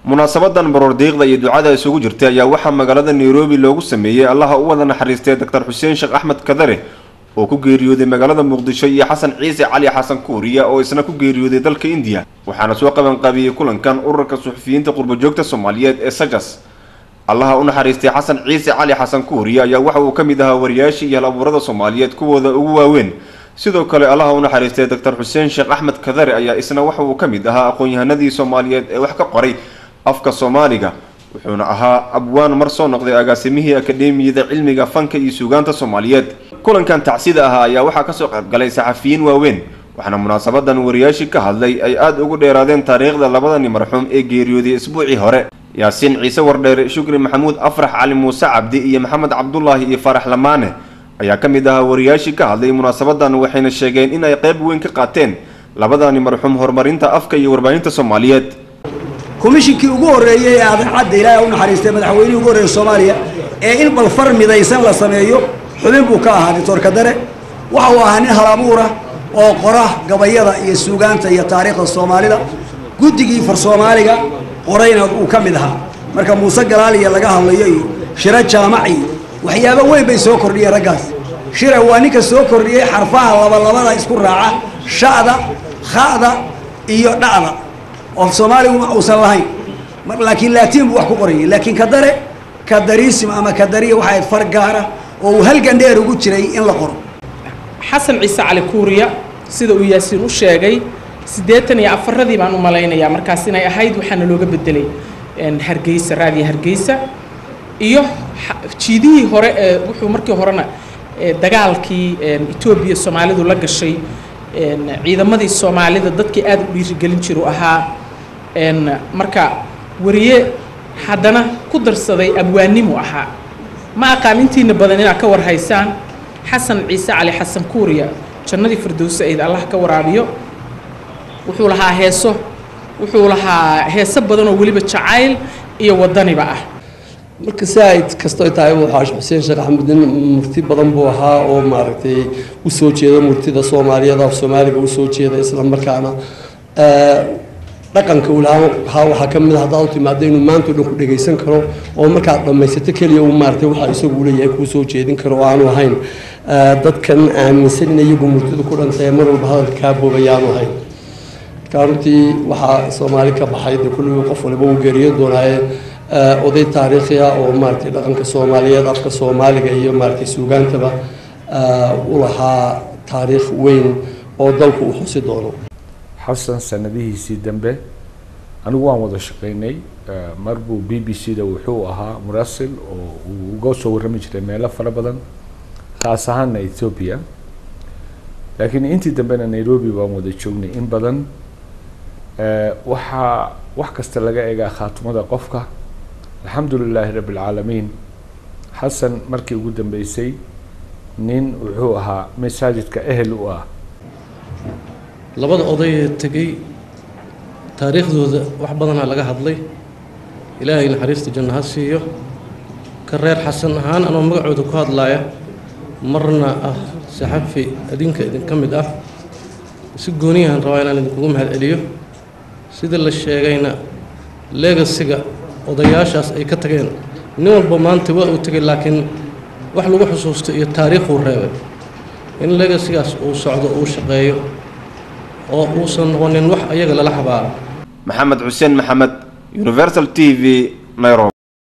munaasabadan baroordiiqda iyo ducada isugu jirtay ayaa waxaa magaalada nairobi loogu sameeyey allaha u wada naxariistay doctor xuseen sheekh axmed kadare oo ku geeriyooday magaalada muqdisho iyo xasan ciise cali xasan kuuriya oo isna ku geeriyooday dalka indiya waxaana soo qabanqaabiyey kulankan ururka suxufiyiinta qurbajoogta soomaaliyeed ee sajas allaha u naxariistay xasan ciise cali xasan kuuriya ayaa waxa uu ka mid ahaa wariyaashii iyo hal abuurada soomaaliyeed kuwooda ugu waaweyn sidoo kale allaha u naxariistay doctor xuseen sheekh axmed kadare ayaa isna waxa uu ka mid ahaa aqoon-yahanadii soomaaliyeed ee wax ka qoray afka soomaaliga wuxuuna ahaa abwaan mar soo noqday agaasimihii akademiyada cilmiga fanka iyo suugaanta soomaaliyeed kulankan tacsida ahaa ayaa waxaa kasoo qaybgalay saxafiyiin waaweyn waxaana munaasabadan wariyaashii ka hadlay ay aada ugu dheeraadeen taariikhda labadani marxuum ee geeriyooday isbuucii hore yaasiin ciise wardheere shukri maxamuud afrax cali muuse cabdi iyo maxamed cabdulaahi iyo farax lamaane ayaa ka mid ahaa wariyaashii ka hadlay munaasabadan waxayna sheegeen in ay qayb weyn ka qaateen labadani marxuum horumarinta afka iyo warbaahinta soomaaliyeed komishinkii ugu horreeyey ee adeecadda ilaahay u naxariistay madaxweynihii ugu horreeyey soomaaliya ee in balfar midaysan la sameeyo xubin buu ka ahaa doctor kadare waxa uu ahaa nin halabuura oo qora gabayada iyo suugaanta iyo taariikhda soomaalida guddigii far soomaaliga qorayna uu ka mid ahaa marka muuse galaaliya laga hadlayo iyo shiro jaamaci waxyaabo weyn bay soo kordhiyeen raggaas shira waa ninka soo kordhiyey xarfaha labalabada isku raaca sha'da kha'da iyo dha'da oo soomaaligu uusan lahayn laakiin laatiin buu wax ku qorayay laakiin kadare kadarism ama kadariya waxay ahayd far gaara oo uu halgan dheer ugu jiray in la qoro xasan ciise cali kuuriya sida uu yaasiin u sheegay siddeetan iyo afaradii baan u malaynayaa markaas inay ahayd waxaana looga bedelay hargeysa raadiya hargeysa iyo jiidihii hore ee wuxuu markii horena dagaalkii etoobiya soomaalidu la gashay ciidamadii soomaalida dadkii aada u dhiirigelin jiru ahaa marka wariye haddana ku darsaday abwaanimu ahaa ma aqaan intiina badan inaad ka warhaysaan xasan ciise cali xasan kuuriya jannadii firdowse ayd allah ka waraabiyo wuxuu lahaa heeso wuxuu lahaa heeso badan oo weliba jacayl iyo wadaniba ah marka saaid kastoo tahay waxaa xuseen sheekh axmed nin murti badan buu ahaa oo maaragtay usoo jeeda murtida soomaaliyeed af soomaaliga usoo jeeda isla markaana dhaqanka uu lahaa waxaa ka mid a haddaad u timaado inuu maanta o dhan ku dhegaysan karo oo markaad dhammaysato keliya uu maaragtay waxa isagu leeyahay kuu soo jeedin karo oo aanu ahayn dadkan aaminsan in iyagu murtida ku dhantay mar walba hadalka kaa boobayaanu ahayn marka runtii waxaa soomaali ka baxay dee kulligii qof waliba uu geeriyo doonaaye oday taariikhi ah oo maaragtay dhaqanka soomaaliyeed afka soomaaliga iyo maaragtay suugaantaba u lahaa taariikh weyn oo dalku uu xusi doono xasan sanadihiisii dambe anigu waan wada shaqaynay mar buu b b c da wuxuu ahaa murasil oo uu uga soo warrami jiray meelo fara badan khaas ahaana ethoobia laakiin intii dambena nairobi baan wada joognay in badan waxaa wax kasta laga eegaa khaatumada qofka alxamdu lilaahi rabbi alcaalamiin xasan markii ugu dambeysay nin wuxuu ahaa masaajidka ehel u ah labada oday ee tegey taariikhdooda wax badanaa laga hadlay ilaahay naxariista janno ha siiyo ka reer xasan ahaan anoo magacooda ku hadlaaya marna ah saxafi adinka idinka mid ah si gooniyahan rabaa inaan idinkugu mahad celiyo sida la sheegayna legasiga odayaashaas ay ka tageen nin walba maanta waa uu tegay laakiin wax lagu xusuusto iyo taariikhuu reebay in legasigaas uu socdo uu shaqeeyo oo uusan noqonin wax ayaga lala xabaaro maxamed xuseen maxamed universal t v nairobi